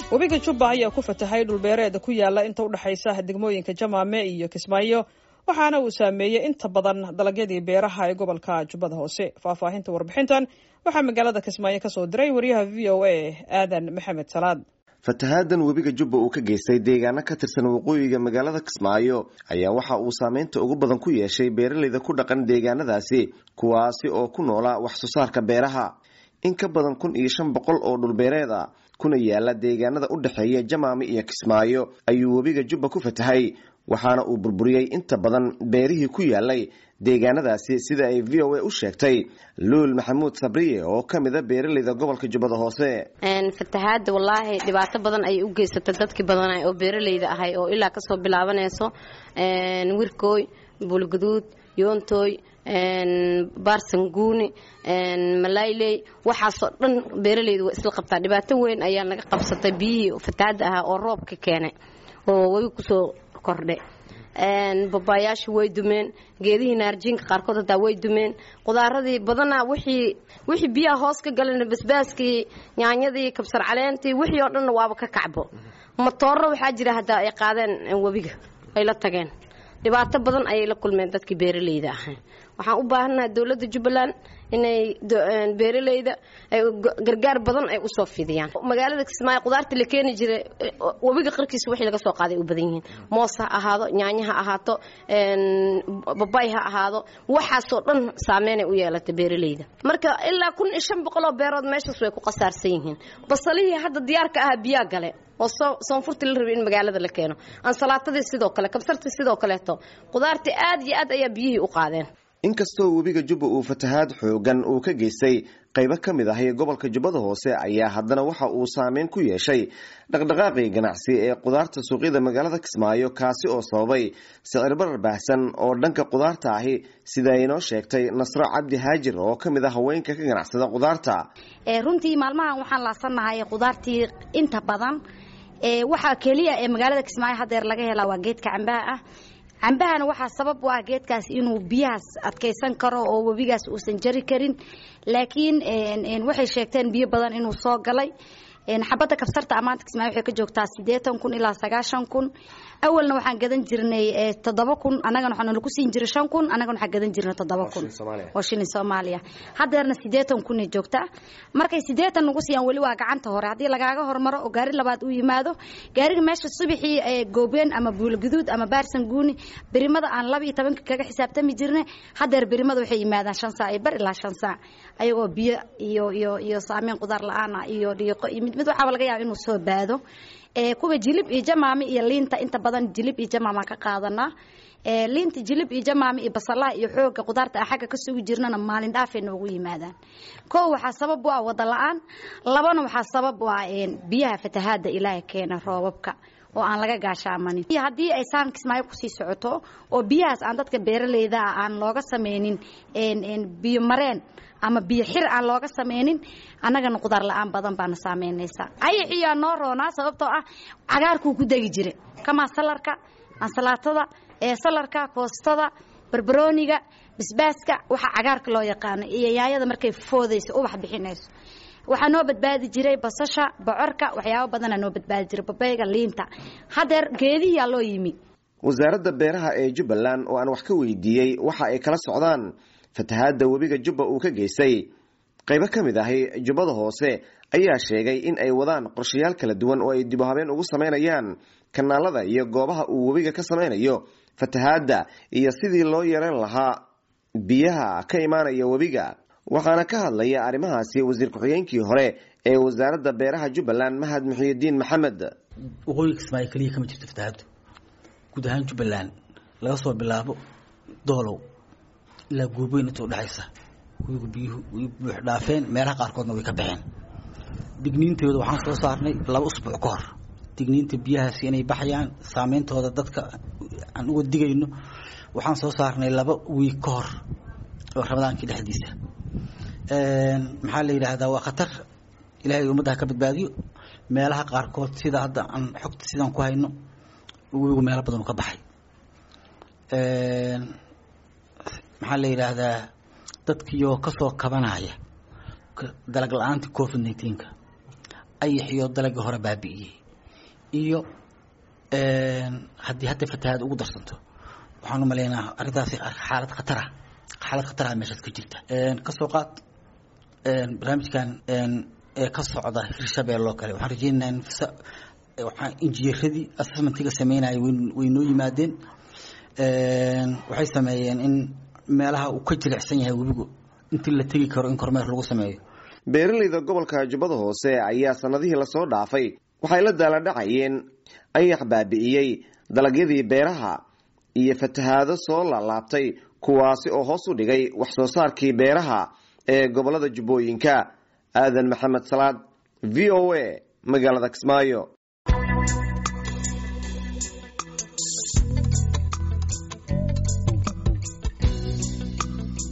webiga jubba ayaa ku fatahay dhulbeereed ku yaala inta udhexaysa degmooyinka jamaame iyo kismaayo waxaana uu saameeyey inta badan dalagyadii beeraha ee gobolka jubbada hoose faahfaahinta warbixintan waxaa magaalada kismaayo kasoo diray wariyaha v o a aadan maxamed salaad fatahaadan webiga jubba uu ka geystay deegaano ka tirsan waqooyiga magaalada kismaayo ayaa waxa uu saameynta ugu badan ku yeeshay beeraleyda ku dhaqan deegaanadaasi kuwaasi oo ku noola wax soo saarka beeraha in ka badan kun iyo shan boqol oo dhulbeereed a kuna yaala deegaanada u dhexeeya jamaame iyo kismaayo ayuu webiga jubba ku fatahay waxaana uu burburiyey inta badan beerihii ku yaalay deegaanadaasi sida ay v o a u sheegtay luul maxamuud sabriye oo ka mida beeraleyda gobolka jubbada hoose fatahaada wallaahi dhibaato badan ayay u geysatay dadkii badan oo beeraleyda ahay oo ilaa kasoo bilaabanayso wirkooy buulguduud yoontooy baarsanguuni malayley waxaasoo dhan beeraleyda waa isla qabtaa dhibaato weyn ayaa naga qabsatay biyihii fatahaada ahaa oo roobka keenay oo webi kusoo kordhe babaayaashii way dumeen geedihii naarjiinka qaarkood hataa way dumeen qudaaradii badanaa wixii wixii biyaha hoos ka galan basbaaskii yaanyadii kabsar caleentii wixii oo dhanna waaba ka kacbo matooro waxaa jira haddaa ay qaadeen webiga ay la tageen dhibaato badan ayay la kulmeen dadkii beeraleyda ahay waxaan u baahannahay dowladda jubbaland inay beeraleyda gargaar badan ay usoo fidiyaan magaalada kismaayo qudaarta la keeni jiray webiga qarkiisa wixii laga soo qaaday u badan yihiin moos ha ahaado yaanyo ha ahaato babay ha ahaado waxaasoo dhan saameynay u yeelatay beeraleyda marka ilaa kun iyo shan boqoloo beerood meeshaas way ku qasaarsan yihiin basalihii hadda diyaarka ahaa biyaa gale oo soonfurtii la rabay in magaalada la keeno ansalaatadii sidoo kale kabsartii sidoo kaleeto qudaartii aad iyo aad ayaa biyihii u qaadeen inkastoo webiga jubba uu fatahaad xoogan uu ka geystay qaybo ka mid ahi gobolka jubbada hoose ayaa haddana waxa uu saameyn ku yeeshay dhaqdhaqaaqii ganacsi ee qudaarta suuqyada magaalada kismaayo kaasi oo sababay sicir barar baahsan oo dhanka qudaarta ahi sida inoo sheegtay nasro cabdi haajir oo ka mid ah haweenka ka ganacsada qudaarta runtii maalmahan waxaan laasanahay qudaartii inta badan waxaa keliya ee magaalada kismaayo hadeer laga helaa waa geedka cambaha ah cambahana waxaa sabab u ah geedkaas inuu biyahaas adkaysan karo oo webigaas uusan jari karin laakiin waxay sheegteen biyo badan inuu soo galay xabadda kabsarta amaanta kismaayo waxay ka joogtaa siddeetan kun ilaa sagaashan kun awalna waxaan gadan jirnay toddoba kun annagana waxaa nalagu siin jiray shan kun annagana waxaan gadan jirnay toddoba kun oo shilin soomaaliya haddeerna siddeetan kunay joogtaa markay siddeetan nagu siiyaan weli waa gacanta hore haddii lagaaga hormaro oo gaari labaad uu yimaado gaariga meesha subaxii goobeen ama buulguduud ama baarsan guuni berimada aan laba iyo tobanka kaga xisaabtami jirnay haddeer berimada waxay yimaadaan shan saac iyo bar ilaa shan saac ayagoo biyo iyo iyo iyo saameyn qudaar la-aan ah iyo dhiiqo iyo mid mid waxaaba laga yaaba inuu soo baado kuwa jilib iyo jamaami iyo liinta inta badan jilib iyo jamaamaan ka qaadanaa liinta jilib iyo jamaami iyo basalaha iyo xooga qudaarta a xagga ka sugi jirnana maalin dhaafay noogu yimaadaan koo waxaa sabab u ah wada la-aan labana waxaa sabab u ah biyaha fatahaada ilaaha keena roobabka oo aan laga gaashaamanin haddii ay saan kismaayo kusii socoto oo biyahaas aan dadka beeraleyda ah aan looga sameynin biyo mareen ama biyo xir aan looga sameynin annagana qudaar la-aan badan baana saameynaysaa ayaxiyaa noo roonaa sababtoo ah cagaarkuu ku degi jira kamaa salarka ansalaatada salarka koostada barbarooniga basbaaska waxa cagaarka loo yaqaano iyo yaayada markay foodayso ubax bixinayso waxaa noo badbaadi jiray basasha bocorka waxyaabo badanaa noo badbaadi jiray babayga liinta haddeer geedihiyaa loo yimi wasaaradda beeraha ee jubbaland oo aan wax ka weydiiyey waxa ay kala socdaan fatahaadda webiga jubba uu ka geystay qaybo ka mid ahi jubbada hoose ayaa sheegay in ay wadaan qorshayaal kala duwan oo ay dib u habeen ugu samaynayaan kanaalada iyo goobaha uu webiga ka samaynayo fatahaadda iyo sidii loo yareyn lahaa biyaha ka imaanaya webiga waxaana ka hadlaya arrimahaasi wasiir ku-xigeenkii hore ee wasaaradda beeraha jubbaland mahad muxiyidiin maxamed waqooyiga kismaayo keliya kama jirto fatahaaddu guud ahaan jubbaland laga soo bilaabo doolow ilaa gooboyn inta udhexaysa webigu biyuhu way buux dhaafeen meelaha qaarkoodna way ka baxeen digniintooda waxaan soo saarnay laba usbuuc ka hor digniinta biyahaasi inay baxayaan saameyntooda dadka aan uga digayno waxaan soo saarnay laba wiig ka hor oo ramadaankii dhexdiisa maxaa la yidhaahdaa waa khatar ilaahay ummadda ha ka badbaadiyo meelaha qaarkood sida hadda aan xogta sidaan ku hayno webigu meelo badan u ka baxay maxaa la yidhaahdaa dadkiioo kasoo kabanaya dalag la-aanta covid nineteenka ayaxiyo dalagii hore baabi'iyey iyo haddii hadda fatahaad ugu darsanto waxaan u malaynaa arrintaasi xaalad khatara xaalad khatara meeshaas ka jirta kasoo qaad barnaamijkan ee ka socda hirshabelle oo kale waxaan rajeynaynaa in waxaan injineeradii assessmentiga sameynaya way noo yimaadeen waxay sameeyeen in meelaha uu ka jilicsan yahay webigu intii la tegi karo in kormeer lagu sameeyo beeraleyda gobolka jubbada hoose ayaa sanadihii lasoo dhaafay waxay la daaladhacayeen ayax baabi'iyey dalagyadii beeraha iyo fatahaado soo laalaabtay kuwaasi oo hoos u dhigay wax soo saarkii beeraha ee gobolada jubbooyinka aadan maxamed salaad v o a magaalada kismaayo